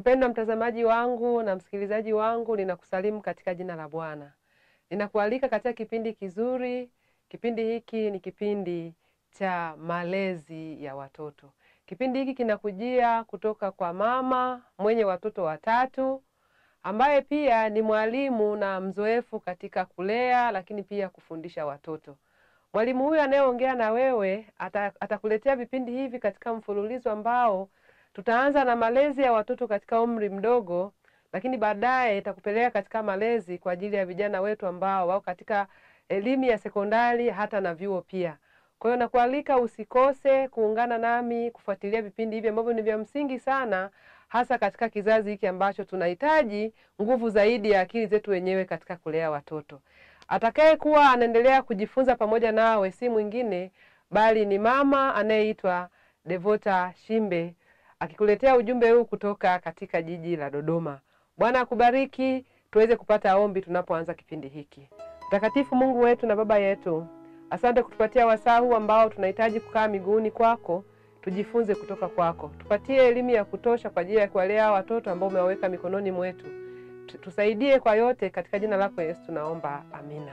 Mpendwa mtazamaji wangu na msikilizaji wangu, ninakusalimu katika jina la Bwana. Ninakualika katika kipindi kizuri. Kipindi hiki ni kipindi cha malezi ya watoto. Kipindi hiki kinakujia kutoka kwa mama mwenye watoto watatu ambaye pia ni mwalimu na mzoefu katika kulea, lakini pia kufundisha watoto. Mwalimu huyu anayeongea na wewe ata, atakuletea vipindi hivi katika mfululizo ambao tutaanza na malezi ya watoto katika umri mdogo, lakini baadaye itakupeleka katika malezi kwa ajili ya vijana wetu ambao wako katika elimu ya sekondari hata na vyuo pia. Kwa hiyo nakualika usikose kuungana nami kufuatilia vipindi hivi ambavyo ni vya msingi sana, hasa katika kizazi hiki ambacho tunahitaji nguvu zaidi ya akili zetu wenyewe katika kulea watoto. Atakaye kuwa anaendelea kujifunza pamoja nawe si mwingine bali ni mama anayeitwa Devota Shimbe akikuletea ujumbe huu kutoka katika jiji la Dodoma. Bwana akubariki, tuweze kupata ombi tunapoanza kipindi hiki. Mtakatifu Mungu wetu na Baba yetu, asante kutupatia wasaa huu ambao tunahitaji kukaa miguuni kwako, tujifunze kutoka kwako. Tupatie elimu ya kutosha kwa ajili ya kuwalea watoto ambao umewaweka mikononi mwetu. Tusaidie kwa yote, katika jina lako Yesu tunaomba, amina.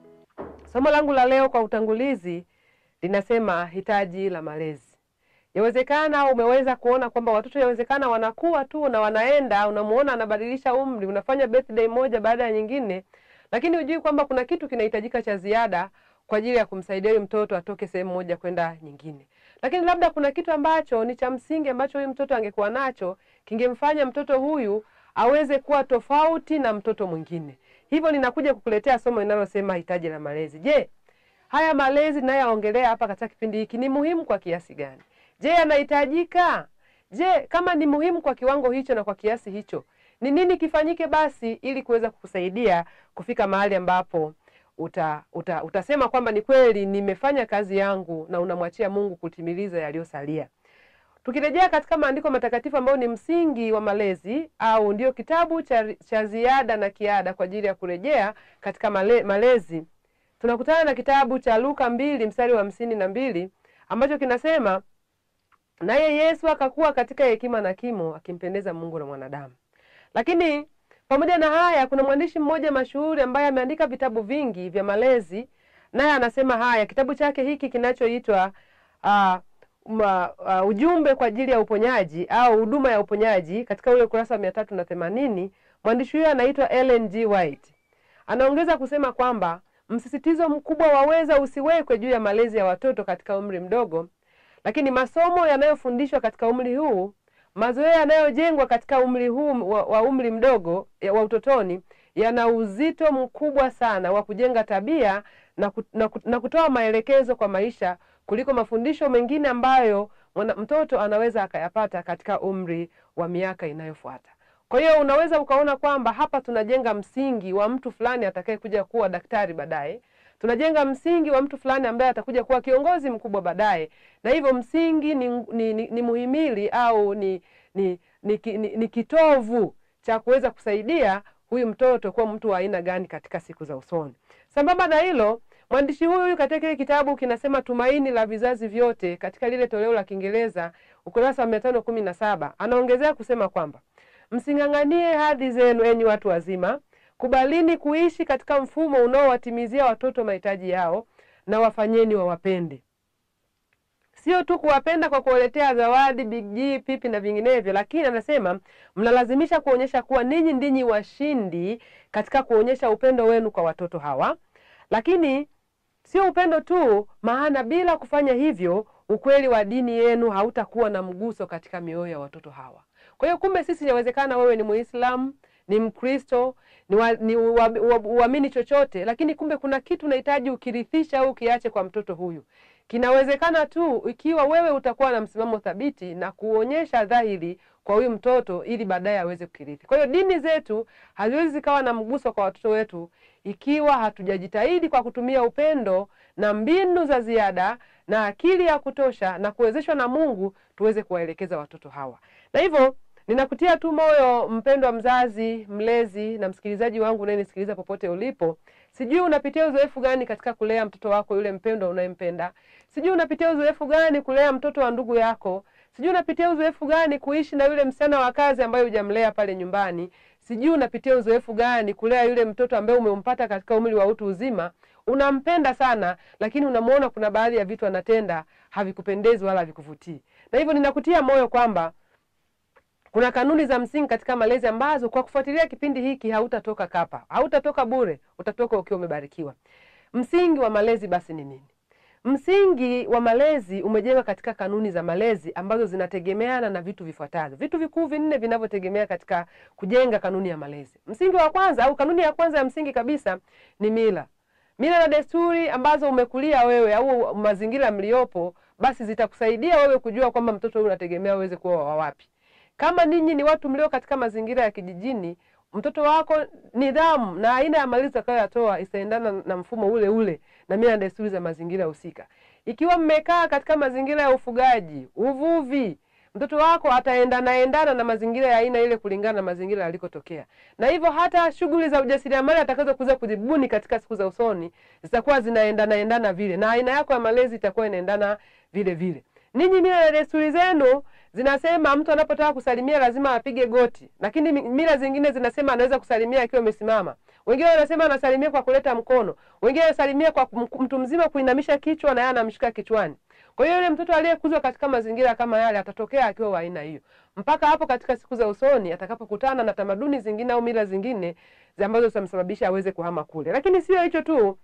Somo langu la leo kwa utangulizi linasema hitaji la malezi. Yawezekana umeweza kuona kwamba watoto yawezekana wanakuwa tu na wanaenda, unamuona anabadilisha umri, unafanya birthday moja baada ya nyingine, lakini hujui kwamba kuna kitu kinahitajika cha ziada kwa ajili ya kumsaidia huyu mtoto atoke sehemu moja kwenda nyingine. Lakini labda kuna kitu ambacho ni cha msingi ambacho huyu mtoto angekuwa nacho kingemfanya mtoto huyu aweze kuwa tofauti na mtoto mwingine. Hivyo ninakuja kukuletea somo linalosema hitaji la malezi. Je, haya malezi ninayoongelea hapa katika kipindi hiki ni muhimu kwa kiasi gani? Je, yanahitajika? Je, kama ni muhimu kwa kiwango hicho na kwa kiasi hicho, ni nini kifanyike basi ili kuweza kukusaidia kufika mahali ambapo uta, uta, utasema kwamba ni kweli nimefanya kazi yangu na unamwachia Mungu kutimiliza yaliyosalia. Tukirejea katika maandiko matakatifu ambayo ni msingi wa malezi au ndio kitabu cha, cha ziada na kiada kwa ajili ya kurejea katika male, malezi, tunakutana na kitabu cha Luka mbili mstari wa hamsini na mbili ambacho kinasema naye Yesu akakuwa katika hekima na kimo, akimpendeza Mungu na mwanadamu. Lakini pamoja na haya, kuna mwandishi mmoja mashuhuri ambaye ameandika vitabu vingi vya malezi, naye anasema haya. Kitabu chake hiki kinachoitwa uh, Ma, uh, ujumbe kwa ajili ya uponyaji au huduma ya uponyaji katika ule ukurasa wa mia tatu na themanini mwandishi huyo anaitwa Ellen G. White anaongeza kusema kwamba msisitizo mkubwa waweza usiwekwe juu ya malezi ya watoto katika umri mdogo, lakini masomo yanayofundishwa katika umri huu, mazoea yanayojengwa katika umri huu wa, wa umri mdogo ya, wa utotoni yana uzito mkubwa sana wa kujenga tabia na, ku, na, na kutoa maelekezo kwa maisha kuliko mafundisho mengine ambayo mwana, mtoto anaweza akayapata katika umri wa miaka inayofuata. Kwa hiyo unaweza ukaona kwamba hapa tunajenga msingi wa mtu fulani atakayekuja kuwa daktari baadaye, tunajenga msingi wa mtu fulani ambaye atakuja kuwa kiongozi mkubwa baadaye, na hivyo msingi ni, ni, ni, ni muhimili au ni, ni, ni, ni, ni, ni kitovu cha kuweza kusaidia huyu mtoto kuwa mtu wa aina gani katika siku za usoni. Sambamba na hilo mwandishi huyu katika kile kitabu kinasema Tumaini la Vizazi Vyote, katika lile toleo la Kiingereza ukurasa wa mia tano kumi na saba anaongezea kusema kwamba msing'ang'anie hadhi zenu, enyi watu wazima, kubalini kuishi katika mfumo unaowatimizia watoto mahitaji yao, na wafanyeni wawapende. Sio tu kuwapenda kwa kuwaletea zawadi, Big G, pipi na vinginevyo, lakini anasema mnalazimisha kuonyesha kuwa ninyi ndinyi washindi katika kuonyesha upendo wenu kwa watoto hawa lakini sio upendo tu, maana bila kufanya hivyo ukweli wa dini yenu hautakuwa na mguso katika mioyo ya watoto hawa. Kwa hiyo kumbe, sisi inawezekana wewe ni Muislamu, ni Mkristo, ni wa, ni uamini chochote, lakini kumbe kuna kitu unahitaji ukirithisha au ukiache kwa mtoto huyu. Kinawezekana tu ikiwa wewe utakuwa na msimamo thabiti na kuonyesha dhahiri kwa huyu mtoto ili baadaye aweze kukirithi. Kwa hiyo dini zetu haziwezi zikawa na mguso kwa watoto wetu ikiwa hatujajitahidi kwa kutumia upendo na mbinu za ziada na akili ya kutosha na kuwezeshwa na Mungu tuweze kuwaelekeza watoto hawa. Na hivyo ninakutia tu moyo mpendwa mzazi, mlezi na msikilizaji wangu unayenisikiliza popote ulipo. Sijui unapitia uzoefu gani katika kulea mtoto wako yule mpendwa unayempenda. Sijui unapitia uzoefu gani kulea mtoto wa ndugu yako. sijui unapitia uzoefu gani kuishi na yule msichana wa kazi ambaye hujamlea pale nyumbani, sijui unapitia uzoefu gani kulea yule mtoto ambaye umempata katika umri wa utu uzima. Unampenda sana, lakini unamwona kuna baadhi ya vitu anatenda havikupendezi wala havikuvutii, na hivyo ninakutia moyo kwamba kuna kanuni za msingi katika malezi ambazo kwa kufuatilia kipindi hiki hautatoka kapa, hautatoka bure, utatoka ukiwa umebarikiwa. Msingi wa malezi basi ni nini? Msingi wa malezi umejengwa katika kanuni za malezi ambazo zinategemeana na vitu vifuatavyo, vitu vikuu vinne vinavyotegemea katika kujenga kanuni ya malezi. Msingi wa kwanza au kanuni ya kwanza ya msingi kabisa ni mila. Mila na desturi ambazo umekulia wewe au mazingira mliopo, basi zitakusaidia wewe kujua kwamba mtoto huyu unategemea uweze kuwa wa wapi. Kama ninyi ni watu mlio katika mazingira ya kijijini, mtoto wako nidhamu na aina ya malezi utakayoyatoa itaendana na mfumo ule ule na mila na desturi za mazingira husika. Ikiwa mmekaa katika mazingira ya ufugaji, uvuvi, mtoto wako ataendana endana na mazingira ya aina ile kulingana na mazingira yalikotokea, na hivyo hata shughuli za ujasiriamali atakazo kuza kuzibuni katika siku za usoni zitakuwa zinaendana endana vile, na aina yako ya malezi itakuwa inaendana vile vile. Ninyi mila na desturi zenu zinasema mtu anapotaka kusalimia lazima apige goti, lakini mila zingine zinasema anaweza kusalimia akiwa amesimama. Wengine wanasema anasalimia kwa kuleta mkono, wengine wanasalimia kwa mtu mzima kuinamisha kichwa na yeye anamshika kichwani. Kwa hiyo yule mtoto aliyekuzwa katika mazingira kama yale atatokea akiwa wa aina hiyo, mpaka hapo katika siku za usoni atakapokutana na tamaduni zingine au mila zingine ambazo zitamsababisha aweze kuhama kule. Lakini sio hicho tu,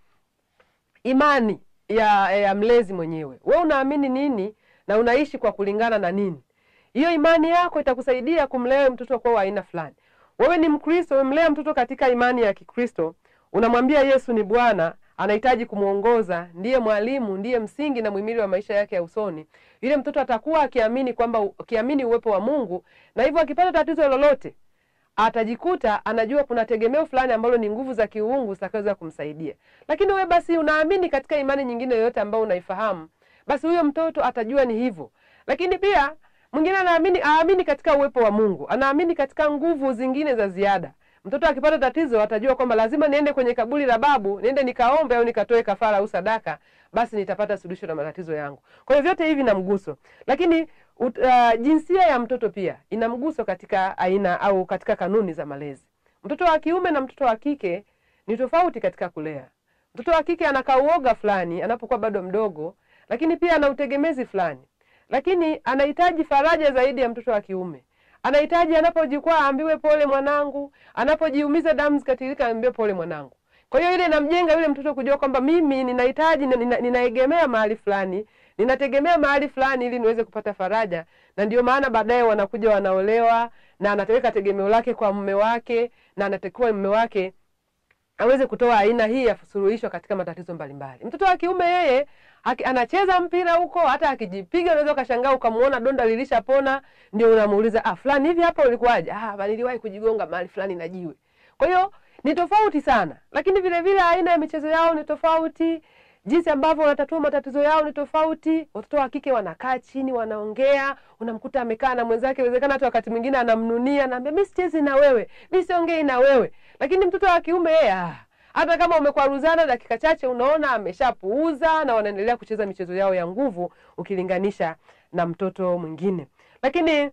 imani ya, ya mlezi mwenyewe. Wewe unaamini nini na unaishi kwa kulingana na nini? Hiyo imani yako itakusaidia kumlea mtoto kwa aina fulani. Wewe ni Mkristo, umemlea mtoto katika imani ya Kikristo, unamwambia Yesu ni Bwana, anahitaji kumwongoza, ndiye mwalimu, ndiye msingi na muhimili wa maisha yake ya usoni. Yule mtoto atakuwa akiamini kwamba akiamini uwepo wa Mungu, na hivyo akipata tatizo lolote atajikuta anajua kuna tegemeo fulani ambalo ni nguvu za kiuungu zitakazoweza kumsaidia. Lakini wewe basi unaamini katika imani nyingine yoyote ambayo unaifahamu, basi huyo mtoto atajua ni hivyo. Lakini pia mwingine anaamini aamini katika uwepo wa Mungu, anaamini katika nguvu zingine za ziada. Mtoto akipata tatizo atajua kwamba lazima niende kwenye kaburi la babu, niende nikaombe au nikatoe kafara au sadaka, basi nitapata suluhisho la matatizo yangu. Kwa hiyo vyote hivi na mguso, lakini ut, uh, jinsia ya mtoto pia ina mguso katika aina au katika kanuni za malezi. Mtoto wa kiume na mtoto wa kike ni tofauti katika kulea. Mtoto wa kike anakaa uoga fulani anapokuwa bado mdogo, lakini pia ana utegemezi fulani lakini anahitaji faraja zaidi ya mtoto wa kiume. Anahitaji anapojikwaa aambiwe pole mwanangu, anapojiumiza damu zikatirika aambiwe pole mwanangu. Kwa hiyo ile inamjenga yule mtoto kujua kwamba mimi ninahitaji, nina, ninaegemea mahali fulani, ninategemea mahali fulani ili niweze kupata faraja, na ndio maana baadaye wanakuja wanaolewa, na anataweka tegemeo lake kwa mume wake, na anatakiwa mume wake aweze kutoa aina hii ya suluhisho katika matatizo mbalimbali. Mtoto wa kiume yeye Haki, anacheza mpira huko, hata akijipiga unaweza ukashangaa ukamuona donda lilishapona, ndio unamuuliza ah, fulani hivi hapa ulikuwaje? Ah, niliwahi kujigonga mahali fulani na jiwe. Kwa hiyo ni tofauti sana, lakini vile vile aina ya michezo yao ni tofauti, jinsi ambavyo wanatatua matatizo yao ni tofauti. Watoto wa kike wanakaa chini, wanaongea, unamkuta amekaa na mwenzake, inawezekana hata wakati mwingine anamnunia, anaambia mimi sichezi na wewe, mimi siongei na wewe, lakini mtoto wa kiume yeye ah, hata kama umekwaruzana dakika chache, unaona ameshapuuza na wanaendelea kucheza michezo yao ya nguvu ukilinganisha na mtoto mwingine. Lakini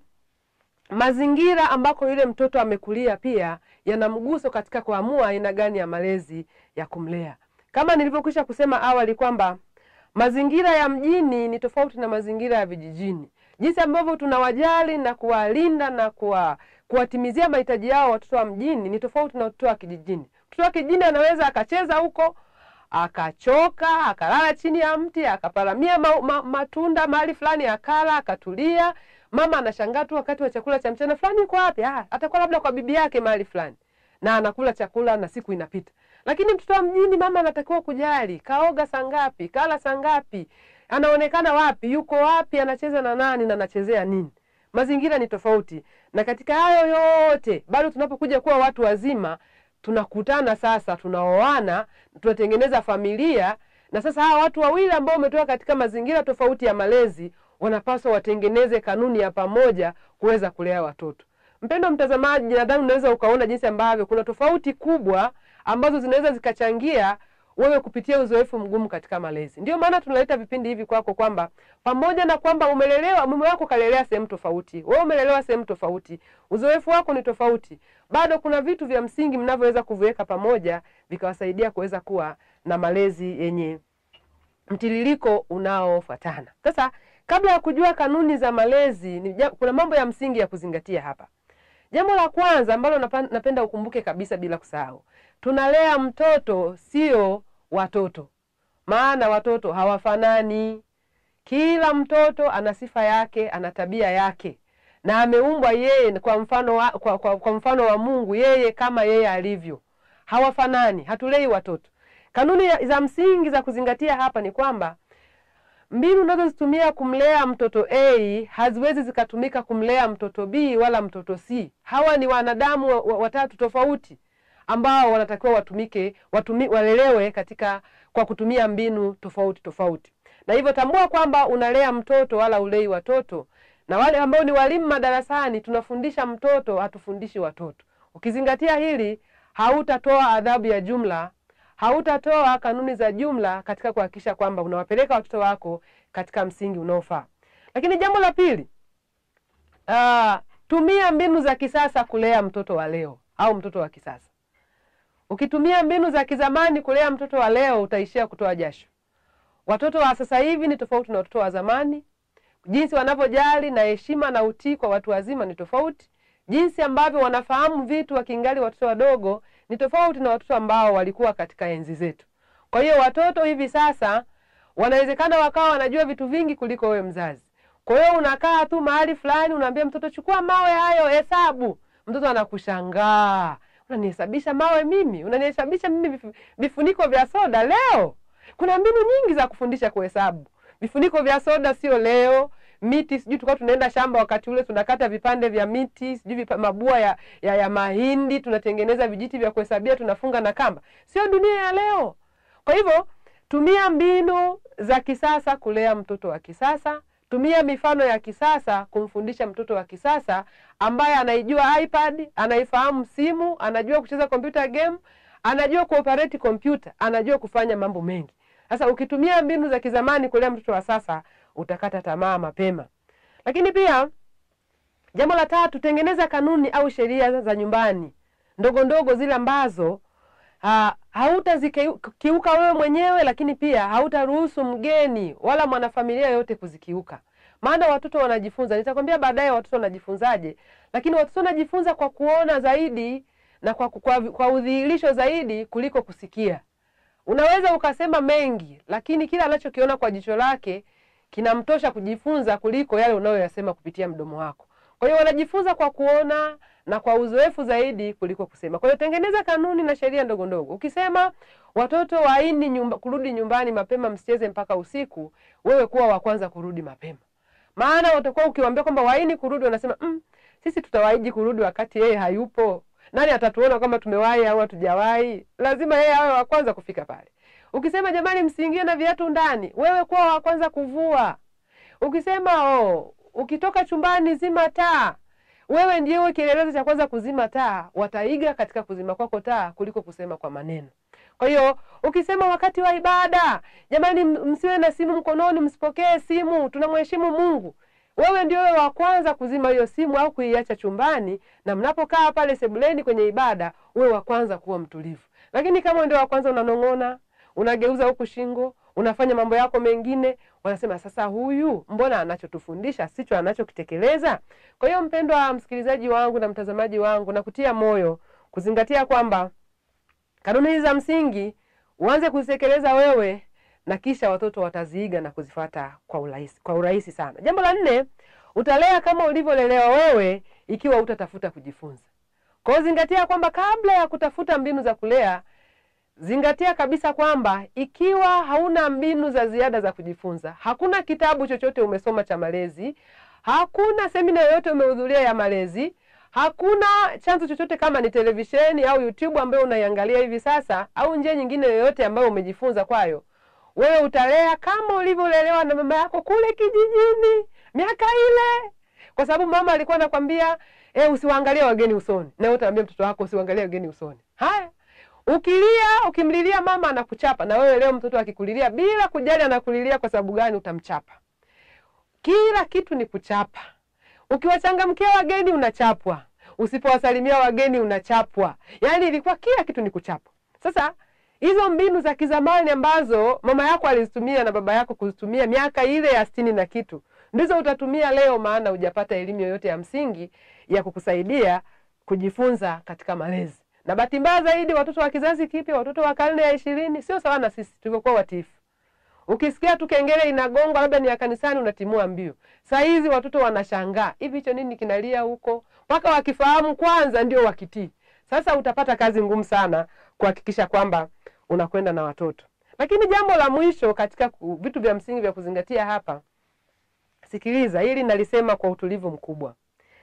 mazingira ambako yule mtoto amekulia pia yana mguso katika kuamua aina gani ya malezi ya kumlea. Kama nilivyokwisha kusema awali kwamba mazingira ya mjini ni tofauti na mazingira ya vijijini. Jinsi ambavyo tunawajali na kuwalinda na kuwa, kuwatimizia mahitaji yao watoto wa mjini ni tofauti na watoto wa kijijini. Mtoto wa kijijini anaweza akacheza huko akachoka akalala chini ya mti akaparamia ma, ma, matunda mahali fulani akala akatulia. Mama anashangaa tu wakati wa chakula cha mchana, fulani yuko wapi? Ah, atakuwa labda kwa bibi yake mahali fulani, na anakula chakula na siku inapita. Lakini mtoto wa mjini, mama anatakiwa kujali, kaoga saa ngapi, kala saa ngapi, anaonekana wapi, yuko wapi, anacheza na nani na anachezea nini. Mazingira ni tofauti, na katika hayo yote bado tunapokuja kuwa watu wazima tunakutana sasa, tunaoana, tunatengeneza familia, na sasa hawa watu wawili ambao wametoka katika mazingira tofauti ya malezi wanapaswa watengeneze kanuni ya pamoja kuweza kulea watoto. Mpendo mtazamaji, nadhani unaweza ukaona jinsi ambavyo kuna tofauti kubwa ambazo zinaweza zikachangia wewe kupitia uzoefu mgumu katika malezi. Ndio maana tunaleta vipindi hivi kwako, kwamba pamoja na kwamba umelelewa, mume wako kalelea sehemu tofauti, wewe umelelewa sehemu tofauti, uzoefu wako ni tofauti, bado kuna vitu vya msingi mnavyoweza kuviweka pamoja vikawasaidia kuweza kuwa na malezi yenye mtiririko unaofuatana. Sasa kabla ya kujua kanuni za malezi ni, kuna mambo ya msingi ya kuzingatia hapa. Jambo la kwanza ambalo napenda ukumbuke kabisa bila kusahau, tunalea mtoto sio watoto, maana watoto hawafanani. Kila mtoto ana sifa yake, ana tabia yake, na ameumbwa yeye kwa mfano wa, kwa, kwa, kwa mfano wa Mungu, yeye kama yeye alivyo. Hawafanani, hatulei watoto. Kanuni za msingi za kuzingatia hapa ni kwamba mbinu unazozitumia kumlea mtoto A haziwezi zikatumika kumlea mtoto B wala mtoto C. Hawa ni wanadamu watatu tofauti ambao wanatakiwa watumike watumi, walelewe katika kwa kutumia mbinu tofauti tofauti, na hivyo tambua kwamba unalea mtoto wala ulei watoto. Na wale ambao ni walimu madarasani, tunafundisha mtoto, hatufundishi watoto. Ukizingatia hili, hautatoa adhabu ya jumla hautatoa kanuni za jumla katika kuhakikisha kwamba unawapeleka watoto wako katika msingi unaofaa. Lakini jambo la pili, uh, tumia mbinu za kisasa kulea mtoto wa leo au mtoto wa kisasa. Ukitumia mbinu za kizamani kulea mtoto wa leo, utaishia kutoa jasho. Watoto wa sasa hivi ni tofauti na watoto wa zamani. Jinsi wanavyojali na heshima na utii kwa watu wazima ni tofauti. Jinsi ambavyo wanafahamu vitu wakiingali watoto wadogo ni tofauti na watoto ambao walikuwa katika enzi zetu. Kwa hiyo watoto hivi sasa wanawezekana wakawa wanajua vitu vingi kuliko wewe mzazi. Kwa hiyo unakaa tu mahali fulani, unaambia mtoto chukua mawe hayo, hesabu. Mtoto anakushangaa, unanihesabisha mawe mimi? Unanihesabisha mimi vifuniko vya soda leo? Kuna mbinu nyingi za kufundisha kuhesabu. Vifuniko vya soda sio leo miti sijui tulikuwa tunaenda shamba wakati ule tunakata vipande vya miti sijui vipa, mabua ya, ya, ya mahindi tunatengeneza vijiti vya kuhesabia tunafunga na kamba. Sio dunia ya leo. Kwa hivyo tumia mbinu za kisasa kulea mtoto wa kisasa. Tumia mifano ya kisasa kumfundisha mtoto wa kisasa ambaye anaijua iPad, anaifahamu simu, anajua kucheza computer game, anajua kuoperate kompyuta, anajua kufanya mambo mengi. Sasa ukitumia mbinu za kizamani kulea mtoto wa sasa utakata tamaa mapema. Lakini pia jambo la tatu, tengeneza kanuni au sheria za nyumbani ndogo ndogo, zile ambazo ha, hautazikiuka wewe mwenyewe, lakini pia hautaruhusu mgeni wala mwanafamilia yoyote kuzikiuka. Maana watoto wanajifunza, nitakwambia baadaye watoto wanajifunzaje, lakini watoto wanajifunza kwa kuona zaidi na kwa, kwa, kwa udhihirisho zaidi kuliko kusikia. Unaweza ukasema mengi, lakini kila anachokiona kwa jicho lake kinamtosha kujifunza kuliko yale unayoyasema kupitia mdomo wako. Kwa hiyo wanajifunza kwa kuona na kwa uzoefu zaidi kuliko kusema. Kwa hiyo tengeneza kanuni na sheria ndogo ndogo. Ukisema watoto waini nyumba, kurudi nyumbani mapema, msicheze mpaka usiku, wewe kuwa wa kwanza kurudi mapema. Maana watakuwa ukiwaambia kwamba waini kurudi, wanasema mm, sisi tutawaiji kurudi wakati yeye hayupo. Nani atatuona kama tumewahi au hatujawahi? Lazima yeye awe wa kwanza kufika pale. Ukisema jamani, msiingie na viatu ndani, wewe kuwa wa kwanza kuvua. Ukisema oh, ukitoka chumbani zima taa, wewe ndiye kielelezo cha kwanza kuzima taa. Wataiga katika kuzima kwako taa kuliko kusema kwa maneno. Kwa hiyo ukisema wakati wa ibada, jamani, msiwe na simu mkononi, msipokee simu, tunamheshimu Mungu, wewe ndio wewe wa kwanza kuzima hiyo simu au kuiacha chumbani, na mnapokaa pale sebuleni kwenye ibada, wewe wa kwanza kuwa mtulivu. Lakini kama ndio wa kwanza unanong'ona unageuza huku shingo, unafanya mambo yako mengine, wanasema sasa, huyu mbona anachotufundisha sicho anachokitekeleza? Kwa hiyo, mpendwa msikilizaji wangu na mtazamaji wangu, na kutia moyo kuzingatia kwamba kanuni hizi za msingi uanze kuzitekeleza wewe, na kisha watoto wataziiga na kuzifata kwa urahisi, kwa urahisi sana. Jambo la nne, utalea kama ulivyolelewa wewe, ikiwa utatafuta kujifunza. Kwa hiyo zingatia kwamba kabla ya kutafuta mbinu za kulea zingatia kabisa kwamba ikiwa hauna mbinu za ziada za kujifunza, hakuna kitabu chochote umesoma cha malezi, hakuna semina yoyote umehudhuria ya malezi, hakuna chanzo chochote kama ni televisheni au YouTube ambayo unaiangalia hivi sasa, au njia nyingine yoyote ambayo umejifunza kwayo, wewe utalea kama ulivyolelewa na mama yako kule kijijini miaka ile, kwa sababu mama alikuwa anakwambia eh, usiwaangalie wageni usoni, na wewe utaambia mtoto wako usiwaangalie wageni usoni. Haya, Ukilia, ukimlilia mama anakuchapa, na wewe leo mtoto akikulilia bila kujali anakulilia kwa sababu gani, utamchapa. Kila kitu ni kuchapa. Ukiwachangamkia wageni unachapwa, usipowasalimia wageni unachapwa. Yaani ilikuwa kila kitu ni kuchapwa. Sasa hizo mbinu za kizamani ambazo mama yako alizitumia na baba yako kuzitumia miaka ile ya sitini na kitu ndizo utatumia leo, maana hujapata elimu yoyote ya msingi ya kukusaidia kujifunza katika malezi. Na bahati mbaya zaidi, watoto wa kizazi kipya, watoto wa karne ya ishirini sio sawa na sisi tulivyokuwa watiifu. Ukisikia tu kengele inagongwa, labda ni ya kanisani, unatimua mbio. Saa hizi watoto wanashangaa, hivi hicho nini kinalia huko? Mpaka wakifahamu kwanza ndio wakitii. Sasa utapata kazi ngumu sana kuhakikisha kwamba unakwenda na watoto. Lakini jambo la mwisho katika ku, vitu vya msingi vya kuzingatia hapa, sikiliza hili, nalisema kwa utulivu mkubwa.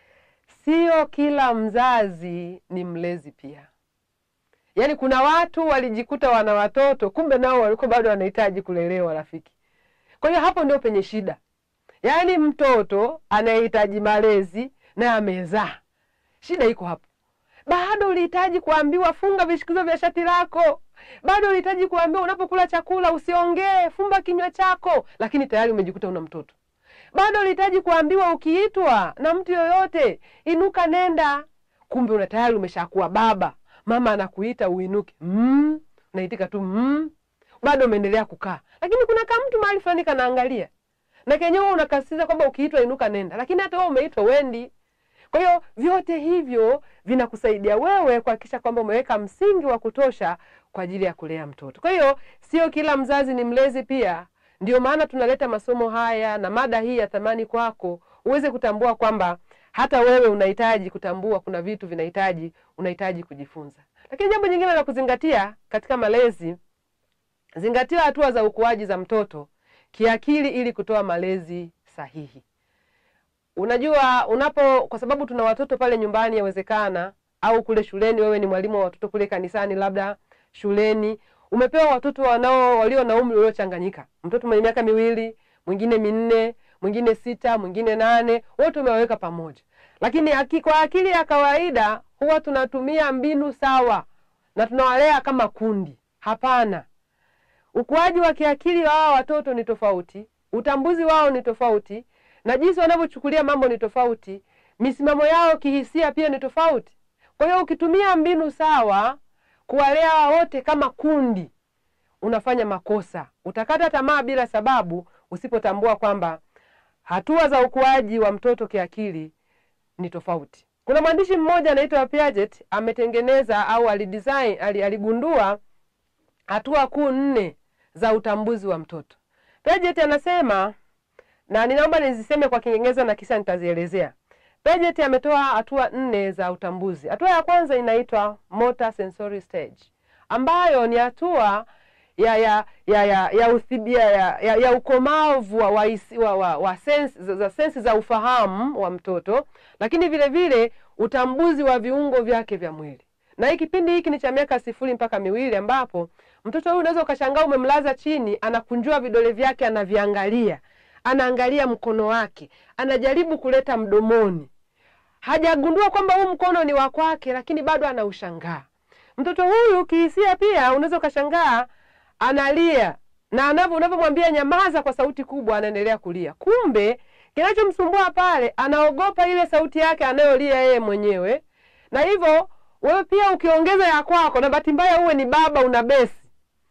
Sio kila mzazi ni mlezi pia. Yaani kuna watu walijikuta wana watoto, kumbe nao walikuwa bado wanahitaji kulelewa, rafiki. Kwa hiyo hapo ndio penye shida. Yaani mtoto anayehitaji malezi na amezaa, shida iko hapo. Bado ulihitaji kuambiwa funga vishikizo vya shati lako, bado ulihitaji kuambiwa unapokula chakula usiongee, fumba kinywa chako, lakini tayari umejikuta una mtoto. Bado ulihitaji kuambiwa ukiitwa na mtu yoyote, inuka nenda, kumbe una tayari umeshakuwa baba. Mama anakuita uinuke, mm, unaitika tu mm, bado umeendelea kukaa, lakini kuna kama mtu mahali fulani kanaangalia na kenyewe unakasisitiza kwamba ukiitwa inuka nenda, lakini hata wewe umeitwa wendi. Kwa hiyo vyote hivyo vinakusaidia wewe kuhakikisha kwamba umeweka msingi wa kutosha kwa ajili ya kulea mtoto. Kwa hiyo sio kila mzazi ni mlezi pia. Ndio maana tunaleta masomo haya na mada hii ya thamani kwako, uweze kutambua kwamba hata wewe unahitaji kutambua kuna vitu vinahitaji unahitaji kujifunza. Lakini jambo jingine la kuzingatia katika malezi, zingatia hatua za ukuaji za mtoto kiakili ili kutoa malezi sahihi. Unajua, unapo kwa sababu tuna watoto pale nyumbani, yawezekana au kule shuleni, wewe ni mwalimu wa watoto kule kanisani, labda shuleni umepewa watoto wanao walio na umri uliochanganyika, mtoto mwenye miaka miwili, mwingine minne, mwingine sita, mwingine nane, wote umewaweka pamoja. Lakini aki, kwa akili ya kawaida huwa tunatumia mbinu sawa na tunawalea kama kundi. Hapana, ukuaji wa kiakili wa hawa watoto ni tofauti, utambuzi wao ni tofauti, na jinsi wanavyochukulia mambo ni tofauti, misimamo yao kihisia pia ni tofauti. Kwa hiyo ukitumia mbinu sawa kuwalea wote kama kundi, unafanya makosa. Utakata tamaa bila sababu, usipotambua kwamba hatua za ukuaji wa mtoto kiakili ni tofauti. Kuna mwandishi mmoja anaitwa Piaget ametengeneza au alidesign, aligundua hatua kuu nne za utambuzi wa mtoto. Piaget anasema na ninaomba niziseme kwa Kiingereza na kisha nitazielezea. Piaget ametoa hatua nne za utambuzi. Hatua ya kwanza inaitwa motor sensory stage, ambayo ni hatua ya ya ya ya ya, uthibia, ya, ya, ya ukomavu wa, wa, wa, wa sensi za, za sensi za ufahamu wa mtoto, lakini vile vile utambuzi wa viungo vyake vya mwili. Na hii kipindi hiki ni cha miaka sifuri mpaka miwili, ambapo mtoto huyu unaweza ukashangaa umemlaza chini, anakunjua vidole vyake, anaviangalia anaangalia mkono wake, anajaribu kuleta mdomoni. Hajagundua kwamba huu mkono ni wa kwake, lakini bado anaushangaa. Mtoto huyu kihisia pia unaweza ukashangaa analia, na anavyo unavyomwambia nyamaza kwa sauti kubwa, anaendelea kulia. Kumbe kinachomsumbua pale, anaogopa ile sauti yake anayolia yeye mwenyewe, na hivyo wewe pia ukiongeza ya kwako, na bahati mbaya uwe ni baba una besi,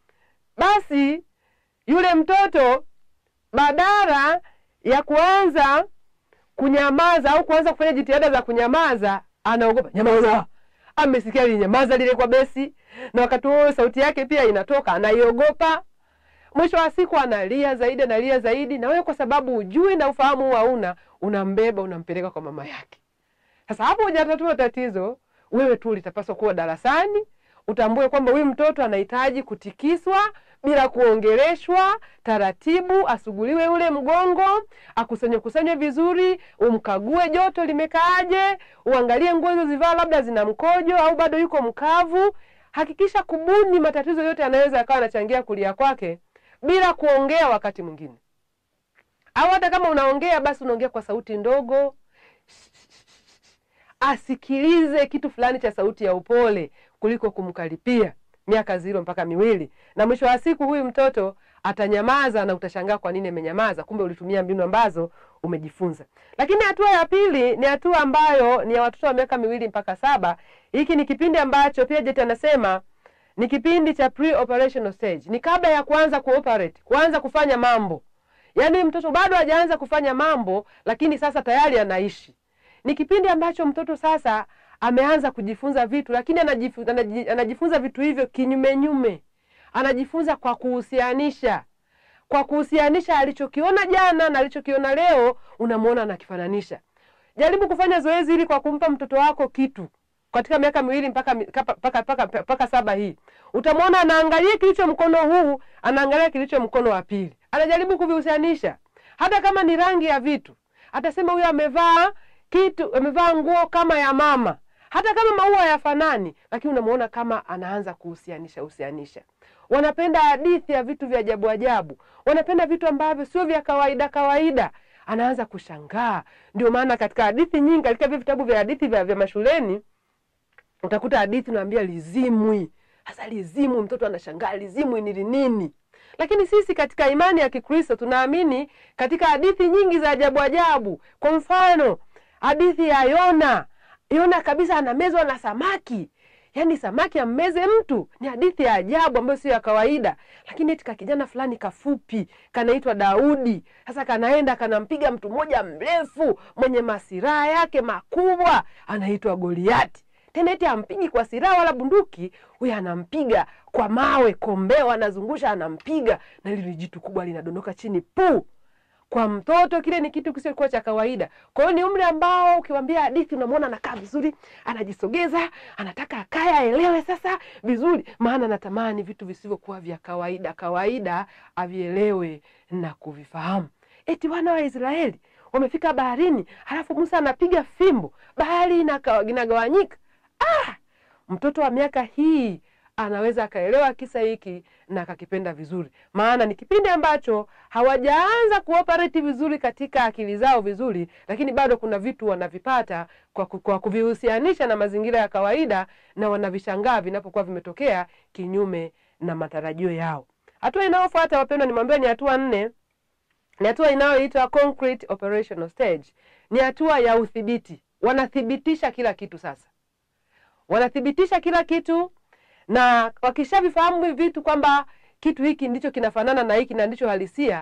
basi yule mtoto badala ya kuanza kunyamaza au kuanza kufanya jitihada za kunyamaza, anaogopa nyamaza. Amesikia linyamaza lile kwa besi, na wakati huo sauti yake pia inatoka, anaiogopa. Mwisho wa siku analia zaidi, analia zaidi, na wewe kwa sababu hujui na ufahamu huu hauna, unambeba unampeleka kwa mama yake. Sasa hapo hujatatua tatizo, wewe tu litapaswa kuwa darasani, utambue kwamba huyu mtoto anahitaji kutikiswa bila kuongeleshwa, taratibu, asuguliwe ule mgongo, akusanye kusanywe vizuri, umkague joto limekaaje, uangalie nguo hizo zivaa, labda zina mkojo au bado yuko mkavu. Hakikisha kubuni matatizo yote yanaweza yakawa anachangia kulia kwake bila kuongea wakati mwingine, au hata kama unaongea basi unaongea kwa sauti ndogo, asikilize kitu fulani cha sauti ya upole kuliko kumkaripia. miaka ziro mpaka miwili, na mwisho wa siku huyu mtoto atanyamaza na utashangaa kwa nini amenyamaza, kumbe ulitumia mbinu ambazo umejifunza. Lakini hatua ya pili ni hatua ambayo ni ya watoto wa miaka miwili mpaka saba. Hiki ni kipindi ambacho Piaget anasema ni kipindi cha pre-operational stage, ni kabla ya kuanza kuoperate, kuanza kufanya mambo. Yaani mtoto bado hajaanza kufanya mambo, lakini sasa tayari anaishi. Ni kipindi ambacho mtoto sasa ameanza kujifunza vitu, lakini anajifunza, anajifunza vitu hivyo kinyumenyume, anajifunza kwa kuhusianisha kwa kuhusianisha alichokiona jana na alichokiona leo, unamwona anakifananisha. Jaribu kufanya zoezi hili kwa kumpa mtoto wako kitu katika miaka miwili mpaka mpaka mpaka mpaka saba hii, utamwona anaangalia kilicho mkono huu, anaangalia kilicho mkono wa pili, anajaribu kuvihusianisha. Hata kama ni rangi ya vitu, atasema huyo amevaa kitu, amevaa nguo kama ya mama, hata kama maua yafanani, lakini unamwona kama anaanza kuhusianisha husianisha. Wanapenda hadithi ya vitu vya ajabu ajabu, wanapenda vitu ambavyo sio vya kawaida kawaida. Anaanza kushangaa. Ndio maana katika hadithi nyingi, katika vile vitabu vya hadithi vya, vya mashuleni utakuta hadithi naambia lizimwi. Sasa lizimwi, mtoto anashangaa lizimwi ni nini? Lakini sisi katika imani ya Kikristo tunaamini katika hadithi nyingi za ajabu ajabu. Kwa mfano hadithi ya Yona. Yona kabisa anamezwa na samaki yaani samaki ammeze mtu. Ni hadithi ya ajabu ambayo sio ya kawaida, lakini eti ka kijana fulani kafupi kanaitwa Daudi. Sasa kanaenda kanampiga mtu mmoja mrefu mwenye masiraha yake makubwa, anaitwa Goliati. Tena eti ampigi kwa silaha wala bunduki, huyu anampiga kwa mawe, kombeo anazungusha, anampiga na lile jitu kubwa linadondoka chini puu kwa mtoto kile ni kitu kisiokuwa cha kawaida. Kwa hiyo ni umri ambao ukiwambia hadithi unamwona anakaa vizuri, anajisogeza, anataka akaye aelewe sasa vizuri, maana anatamani vitu visivyokuwa vya kawaida kawaida avielewe na kuvifahamu. Eti wana wa Israeli wamefika baharini, halafu Musa anapiga fimbo, bahari inagawanyika. Ah, mtoto wa miaka hii anaweza akaelewa kisa hiki na akakipenda vizuri, maana ni kipindi ambacho hawajaanza kuoperate vizuri katika akili zao vizuri, lakini bado kuna vitu wanavipata kwa, kwa kuvihusianisha na mazingira ya kawaida, na wanavishangaa vinapokuwa vimetokea kinyume na matarajio yao. Hatua inayofuata wapendwa, nimwambia ni hatua nne. Ni hatua inayoitwa concrete operational stage, ni hatua ya udhibiti. Wanathibitisha kila kitu sasa, wanathibitisha kila kitu na wakishavifahamu hivi vitu kwamba kitu hiki ndicho kinafanana na hiki na ndicho halisia,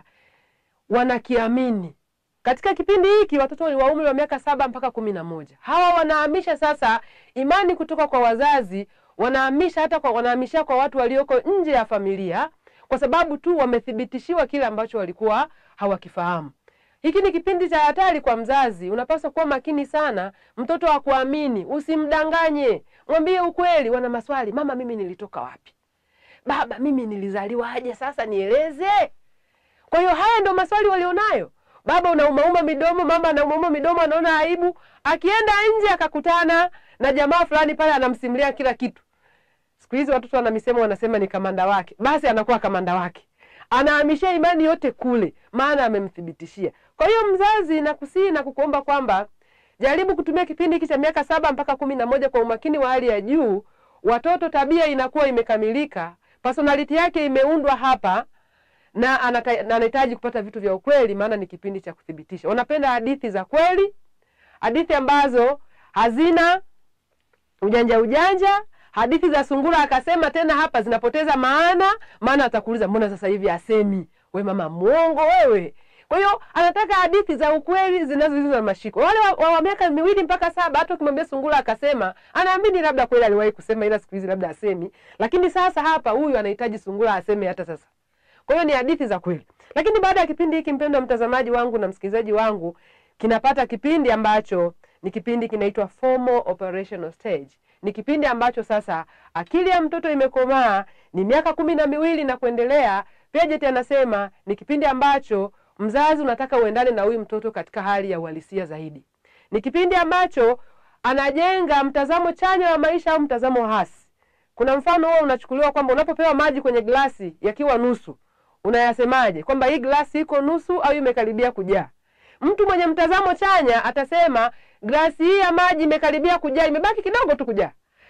wanakiamini. Katika kipindi hiki watoto wa umri wa miaka saba mpaka kumi na moja hawa wanahamisha sasa imani kutoka kwa wazazi, wanahamisha hata kwa, wanahamisha kwa watu walioko nje ya familia, kwa sababu tu wamethibitishiwa kile ambacho walikuwa hawakifahamu. Hiki ni kipindi cha hatari kwa mzazi. Unapaswa kuwa makini sana, mtoto wa kuamini, usimdanganye, mwambie ukweli. Wana maswali, mama, mimi nilitoka wapi? Baba, mimi nilizaliwaje? Sasa nieleze. Kwa hiyo haya ndio maswali walionayo. Baba unaumauma midomo, mama anaumauma midomo, anaona aibu. Akienda nje akakutana na jamaa fulani pale, anamsimulia kila kitu. Siku hizi watoto wana misemo, wanasema ni kamanda wake, basi anakuwa kamanda wake anahamishia imani yote kule, maana amemthibitishia. Kwa hiyo mzazi, nakusihi na kukuomba kwamba jaribu kutumia kipindi hiki cha miaka saba mpaka kumi na moja kwa umakini wa hali ya juu. Watoto tabia inakuwa imekamilika, personality yake imeundwa hapa, na anahitaji kupata vitu vya ukweli, maana ni kipindi cha kuthibitisha. Wanapenda hadithi za kweli, hadithi ambazo hazina ujanja ujanja hadithi za sungura akasema tena hapa zinapoteza maana, maana atakuuliza mbona sasa hivi asemi? We mama mwongo wewe. Kwa hiyo anataka hadithi za ukweli zinazoiza na mashiko. Wale wa, wa miaka miwili mpaka saba, hata ukimwambia sungura akasema, anaamini labda kweli aliwahi kusema, ila siku hizi labda asemi. Lakini sasa hapa huyu anahitaji sungura aseme hata sasa. Kwa hiyo ni hadithi za kweli. Lakini baada ya kipindi hiki, mpendwa mtazamaji wangu na msikilizaji wangu, kinapata kipindi ambacho ni kipindi kinaitwa formal operational stage ni kipindi ambacho sasa akili ya mtoto imekomaa, ni miaka kumi na miwili na kuendelea. Piaget anasema ni kipindi ambacho mzazi unataka uendane na huyu mtoto katika hali ya uhalisia zaidi. Ni kipindi ambacho anajenga mtazamo chanya wa maisha au mtazamo hasi. Kuna mfano huo unachukuliwa kwamba unapopewa maji kwenye glasi yakiwa nusu, unayasemaje? Kwamba hii glasi iko nusu au imekaribia kujaa? Mtu mwenye mtazamo chanya atasema glasi hii ya maji imekaribia kujaa, imebaki kidogo tu kujaa.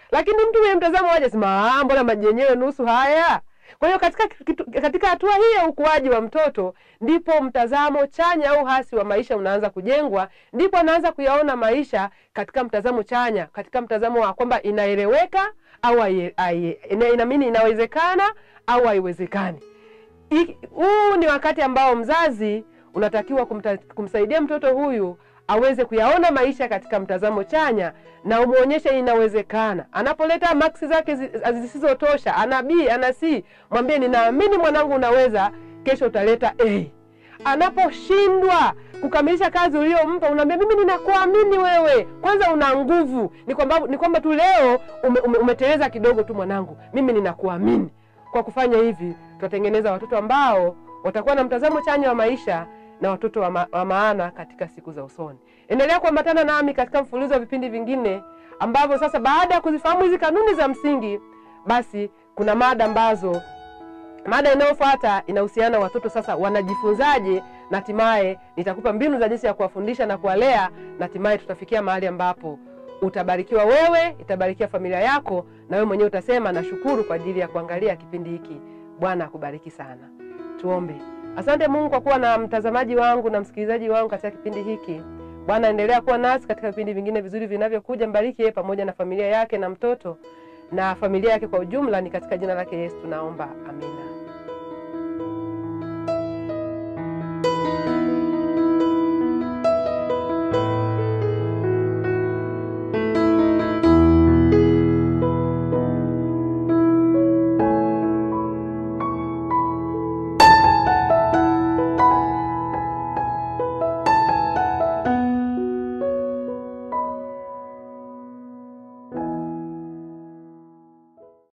lakini mtu mwenye mtazamo waje sema "Ah, mbona maji yenyewe nusu haya kwa hiyo katika kitu- katika hatua hii ya ukuaji wa mtoto ndipo mtazamo chanya au hasi wa maisha unaanza kujengwa, ndipo anaanza kuyaona maisha katika mtazamo chanya, katika mtazamo wa kwamba inaeleweka au hai- hai- ina- inaamini inawezekana au haiwezekani. Hii- Huu ni wakati ambao mzazi unatakiwa kumta, kumsaidia mtoto huyu aweze kuyaona maisha katika mtazamo chanya na umwonyeshe inawezekana. Anapoleta maksi zake zi- zisizotosha, ana B ana C, mwambie ninaamini mwanangu, unaweza, kesho utaleta A. Anaposhindwa kukamilisha kazi uliyompa, unaambia mimi ninakuamini wewe, kwanza una nguvu. Ni kwamba ni kwamba tu leo ume, ume, umeteleza kidogo tu mwanangu, mimi ninakuamini. Kwa kufanya hivi, tutatengeneza watoto ambao watakuwa na mtazamo chanya wa maisha na watoto wa, ma, wa maana katika siku za usoni. Endelea kuambatana nami katika mfululizo wa vipindi vingine ambavyo sasa, baada ya kuzifahamu hizi kanuni za msingi, basi kuna mada ambazo mada inayofuata inahusiana na watoto sasa wanajifunzaje, na hatimaye nitakupa mbinu za jinsi ya kuwafundisha na kuwalea, na hatimaye tutafikia mahali ambapo utabarikiwa wewe, itabarikia familia yako, na wewe mwenyewe utasema nashukuru kwa ajili ya kuangalia kipindi hiki. Bwana akubariki sana. Tuombe. Asante Mungu kwa kuwa na mtazamaji wangu na msikilizaji wangu katika kipindi hiki. Bwana, endelea kuwa nasi katika vipindi vingine vizuri vinavyokuja. Mbariki yeye pamoja na familia yake na mtoto na familia yake kwa ujumla, ni katika jina lake Yesu tunaomba, amina.